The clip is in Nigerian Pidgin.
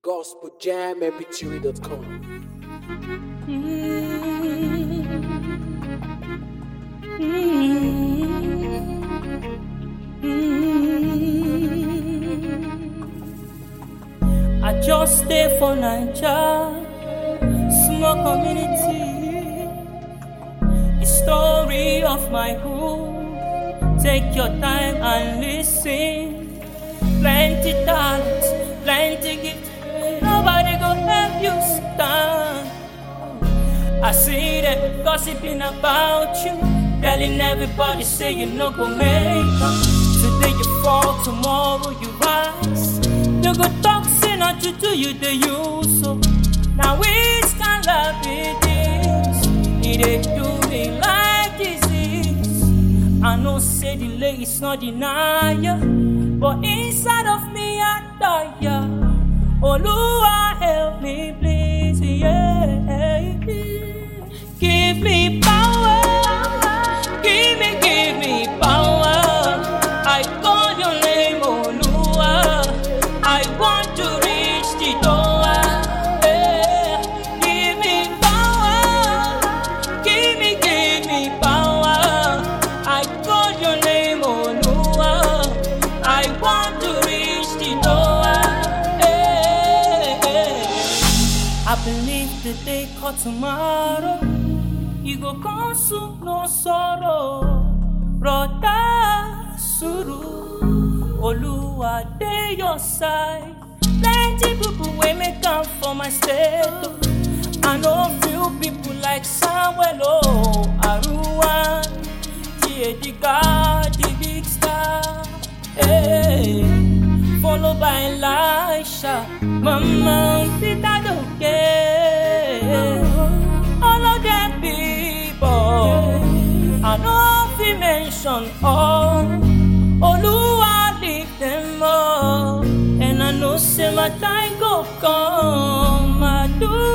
gospeljammpg.com. I just stay for Naija, small community. The story of my hood. Take your time and listen. Plenty talent, plenty gift. Nobody go help you stand. I see them gossiping about you, telling everybody say you no go make am. Today you fall, tomorrow you rise. You go talk, say not you do you the use so. Now which can love be this? It dey do me like disease. I know say delay is not denial, but inside of me I die. Oluwa help me please, yeah. Give me power, give me, give me power. I call your name, Oluwa. I want to reach the door. Yeah. Give me power, give me, give me power. I call your name, Oluwa. I want to reach the door. Yeah. I believe the day called tomorrow. You go come soon, no sorrow. Brother Suru, Oluwa dey your side. Plenty people wey make come for my state. oh. I know few people like Samuel oh, Aruwan, Diediga, the big star. Hey, followed by Elisha, Mama Peter Doke. All of them people, I know if we mention all. Oluwa lift them up, and I know say my time go come. I do